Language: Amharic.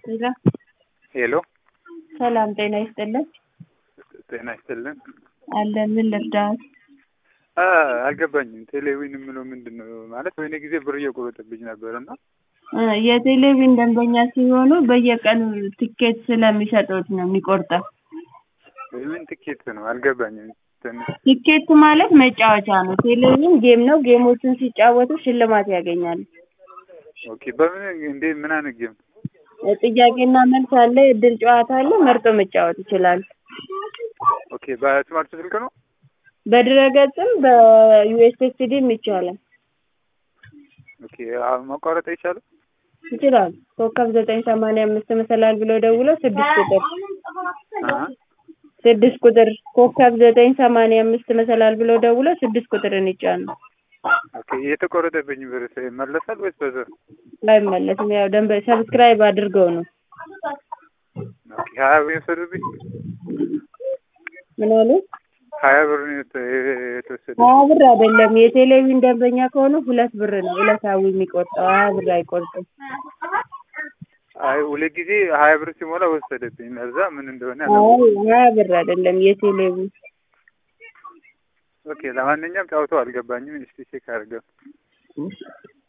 ሄሎ ሄሎ ሰላም ጤና ይስጥልን። ጤና ይስጥልን። አለን ምን ልርዳት? አ አልገባኝም። ቴሌዊን የምለው ምንድን ነው ማለት? ወይኔ ጊዜ ብር እየቆረጠብኝ ነበር እና እ የቴሌቪዥን ደንበኛ ሲሆኑ በየቀኑ ትኬት ስለሚሰጡት ነው የሚቆርጠው። ምን ትኬት ነው አልገባኝም። ትንሽ ቲኬት ማለት መጫወቻ ነው። ቴሌቪዥን ጌም ነው። ጌሞችን ሲጫወቱ ሽልማት ያገኛሉ። ኦኬ። በምን እንዴ ምን አይነት ጌም? ጥያቄና መልስ አለ፣ እድል ጨዋታ አለ። መርጦ መጫወት ይችላሉ። ኦኬ። በስማርት ስልክ ነው? በድረገጽም በዩኤስኤስዲም ይቻላል ኦኬ። አሁን ማቋረጥ አይቻልም? ይችላሉ። ኮከብ ዘጠኝ ሰማንያ አምስት መሰላል ብሎ ደውሎ ስድስት ቁጥር አ ስድስት ቁጥር ኮከብ ዘጠኝ ሰማንያ አምስት መሰላል ብሎ ደውሎ ስድስት ቁጥርን ይጫኑ። ኦኬ። የተቆረጠብኝ ብር ይመለሳል ወይስ በዛ? አይመለስም። ያው ደንበ ሰብስክራይብ አድርገው ነው። ኦኬ። ሀያ ብር የወሰዱብኝ? ምን አሉ? ሀያ ብር ነው የተ- የተወሰደ? ሀያ ብር አይደለም። የቴሌቪዥን ደንበኛ ከሆኑ ሁለት ብር ነው ዕለታዊ የሚቆርጠው። ሀያ ብር አይቆርጥም። አይ ሁለት ጊዜ ሀያ ብር ሲሞላ ወሰደብኝ። ለዛ ምን እንደሆነ አይ አላውቅም። ሀያ ብር አይደለም የቴሌቪዥን ኦኬ። ለማንኛውም ጫውተው አልገባኝም። እስቲ ቼክ አድርገው።